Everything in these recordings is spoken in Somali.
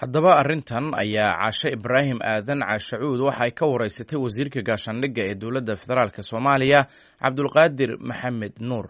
haddaba arrintan ayaa caashe ibraahim aadan caashacuud waxa ay ka wareysatay wasiirka gaashaandhigga ee dowladda federaalk soomaaliya cabdulqaadir maxamed nuur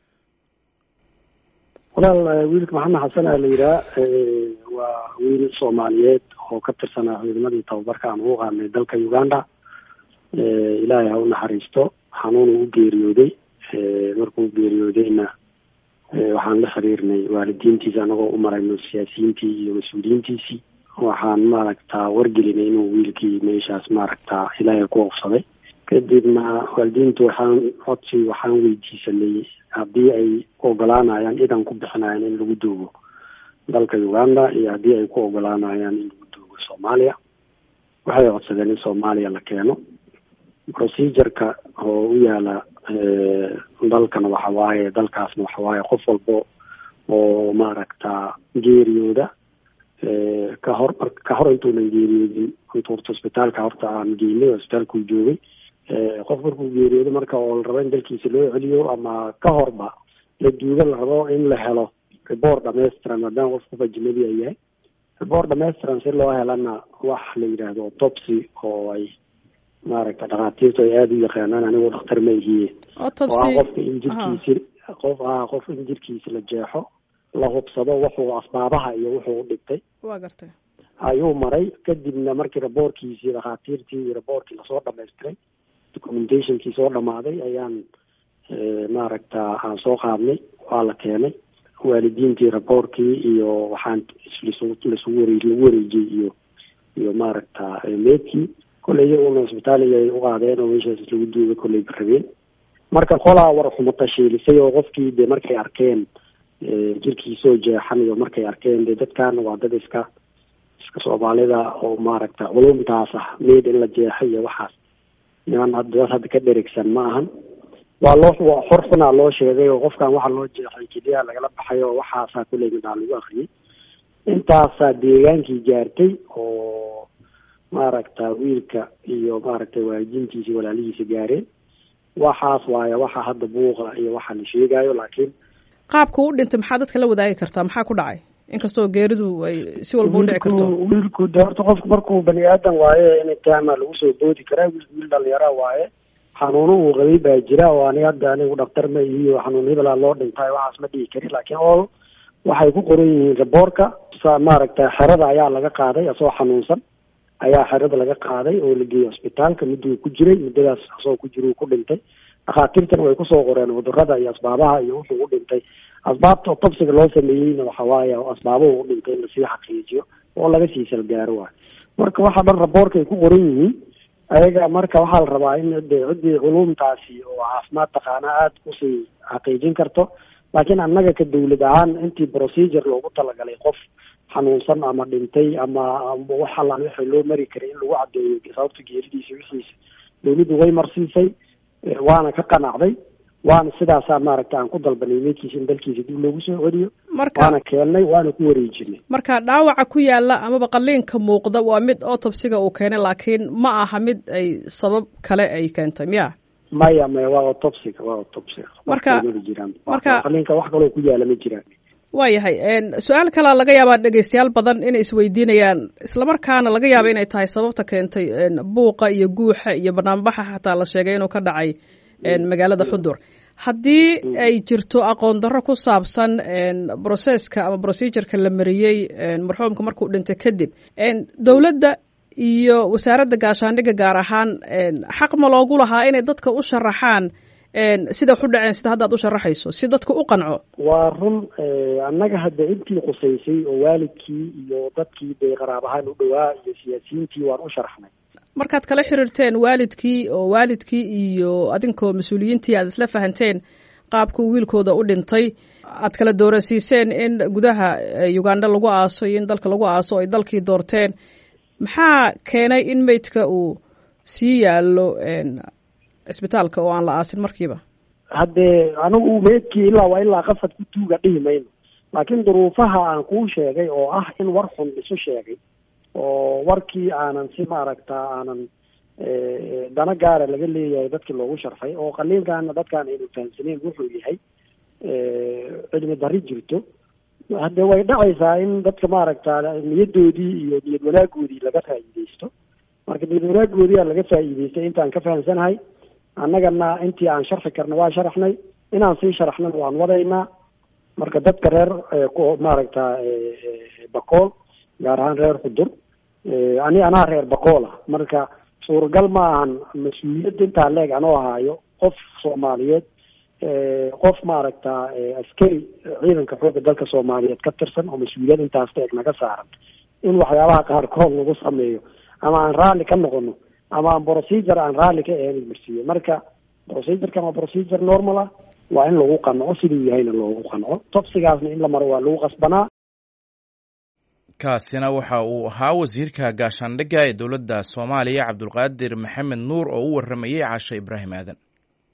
walaal wiilka maxamed xasan aa la yidhaha waa wiil soomaaliyeed oo ka tirsanaa ciidamadii tababarka aan ugu qaadnay dalka uganda ilaahay ha u naxariisto xanuunu u geeriyooday markuu geeriyoodayna waxaan la xiriirnay waalidiintiisa anagoo u marayno siyaasiyiintii iyo mas-uuliyiintiisii waxaan maaragtaa wargelinay inuu wiilkii meeshaas maaragtaa ilaahay ku ofsaday kadibna waalidiintu waxaan codsi waxaan weydiisanay haddii ay ogolaanayaan idan ku bixinayaan in lagu duugo dalka uganda iyo haddii ay ku ogolaanayaan in lagu duugo soomaaliya waxay codsadeen in soomaaliya la keeno procedureka oo u yaala dalkana waxa waaye dalkaasna waxa waaye qof walbo oo maaragta geeriyooda ka hor ka hor intuunan geeriyoodin intu horta hosbitaalka horta aan geynay hosbitaalkuu joogay qof markuu geeriyoodo marka oo la rabo in dalkiisa loo celiyo ama ka horba la duugo la rabo in la helo report dhamaystiran maadaama qof qof ajnabi a yahay report dhamaystiran si loo helana wax la yidhaahdo autopsy oo ay maaragta dhakhaatiirtu ay aada u yaqaanaan anigu dhakhtar ma ihiye oo ah qofka in jirkiisi qof ah qof in jirkiisa la jeexo la hubsado wuxuu asbaabaha iyo wuxuu u dhigtay wa gartay ayuu maray kadibna markii raboorkiisii dhakhaatiirtii iyo raboorkii lasoo dhamaystiray documentationkii soo dhamaaday ayaan maaragta aan soo qaadnay waa la keenay waalidiintii raboorkii iyo waxaan lasugu ware lagu wareejiyey iyo iyo maaragta meedkii kolley iyaguna isbitaaliga ay u qaadeen oo meeshaas lagu duuga kolley ba rabeen marka qolaa war xumata shiilisay oo qofkii de markay arkeen jirkiisoo jeexan iyo markay arkeen de dadkaana waa dad iska iska soomaalida oo maaragta culumtaas ah meed in la jeexay iyo waxaas niman dad hadda ka dheregsan ma ahan waa loo waa xor xunaa loo sheegay oo qofkan waxa loo jeexay keliya lagala baxay oo waxaasaa kulley midhaa lagu akriyay intaasaa deegaankii gaartay oo maaragta wiilka iyo maaragtay waalidiintiisi walaalihiisa gaareen waxaas waaye waxa hadda buuqa iyo waxa la sheegaayo laakiin qaabka u dhintay maxaa dadka la wadaagi kartaa maxaa ku dhacay inkastoo geeridu ay si walba u dhici karto wiilku de horta qofku markuu bani aadan waaye in taama lagu soo boodi karaa wiilku wiil dhalinyara waaye xanuuno uu qabay baa jira oo ani hadda anigu dhaktar ma ihiyo xanuun hebelaa loo dhintay waxaas ma dhihi karin laakiin all waxay ku qoran yihiin raboorka maaragta xerada ayaa laga qaaday asoo xanuunsan ayaa xerada laga qaaday oo la geeyey hosbitaalka mudduu ku jiray muddadaas asagoo ku jira uu ku dhintay dhakhaatiirtana way kusoo qoreen cudurada iyo asbaabaha iyo wuxuu u dhintay asbaabta tobsiga loo sameeyeyna waxa waaye asbaabuhu u dhintay in lasii xaqiijiyo oo laga sii salgaaro waayo marka waxa dhan raboorka ay ku qoran yihiin ayaga marka waxaa la rabaa in de ciddii culumtaasi oo caafimaad taqaanaa aada kusii xaqiijin karto laakiin annaga ka dawlad ahaan intii procedure loogu talagalay qof xanuunsan ama dhintay ama wax allaan wixii loo mari karay in lagu caddeeyo sababta geeridiisa wixiisa dawladdu way marsiisay waana ka qanacday waana sidaasaa maaragta aan ku dalbanay meydkiisa in dalkiisa dib loogu soo celiyo waana keennay waana ku wareejinay marka dhaawaca ku yaala amaba qaliinka muuqda waa mid autopsiga uu keenay laakiin ma aha mid ay sabab kale ay keentay miya maya maya waa autopsiga waa autopsiga marka marka qaliinka wax kaloo ku yaala ma jiraan waayahay su-aal kalea laga yaabaa dhegeystayaal badan inay isweydiinayaan islamarkaana laga yaaba inay tahay sababta keentay buuqa iyo guuxa iyo banaanbaxa xataa la sheegay inuu ka dhacay magaalada xudur haddii ay jirto aqoon darro ku saabsan broceska ama procedureka la mariyey marxuumka markuu dhintay kadib dowladda iyo wasaaradda gaashaandhigga gaar ahaan xaq ma loogu lahaa inay dadka u sharaxaan sida wax u dhaceen sida hadda ad u sharaxayso si dadka u qanco waa run annaga hadda intii khusaysay oo waalidkii iyo dadkii dee qaraab ahaan u dhowaa iyo siyaasiyiintii waan u sharaxnay markaad kala xiriirteen waalidkii oo waalidkii iyo adinkoo mas-uuliyiintii aad isla fahanteen qaabkuu wiilkooda u dhintay aad kala doorasiiseen in gudaha uganda lagu aaso iyo in dalka lagu aaso ay dalkii doorteen maxaa keenay in meydka uu sii yaallo cisbitaalka oo aan la aasin markiiba haddee anigu meydkii ilaa waa ilaa qasad ku tuuga dhihi mayno laakiin duruufaha aan kuu sheegay oo ah in war xun isu sheegay oo warkii aanan si maaragta aanan dana gaara laga leeyahay dadkii loogu sharfay oo qaliinkaana dadkaan aynu fahamsaneyn wuxuu yahay cilmi dari jirto hadde way dhacaysaa in dadka maaragta niyadoodii iyo niyad wanaagoodii laga faa'iideysto marka niyad wanaagoodiia laga faa'iideystay intaan ka fahamsanahay annagana intii aan sharxi karna waa sharaxnay inaan sii sharaxnana waan wadaynaa marka dadka reer maaragta bakool gaar ahaan reer xudur ani anaa reer bakool ah marka suuragal ma ahan mas-uuliyadda intaa leeg anoo ahaayo qof soomaaliyeed qof maaragta askari ciidanka xoogga dalka soomaaliyeed ka tirsan oo mas-uuliyad intaas leeg naga saaran in waxyaabaha qaarkood lagu sameeyo ama aan raalli ka noqono ama aan procedure aan raalli ka ahayn marsiiyo marka procedurekan waa procedure normal ah waa in lagu qanco siduu yahayna loogu qanco tobsigaasna in la maro waa lagu qasbanaa kaasina waxa uu ahaa wasiirka gaashaandhigga ee dowladda soomaaliya cabdulqaadir maxamed nuur oo u warramayey cashe ibraahim aadan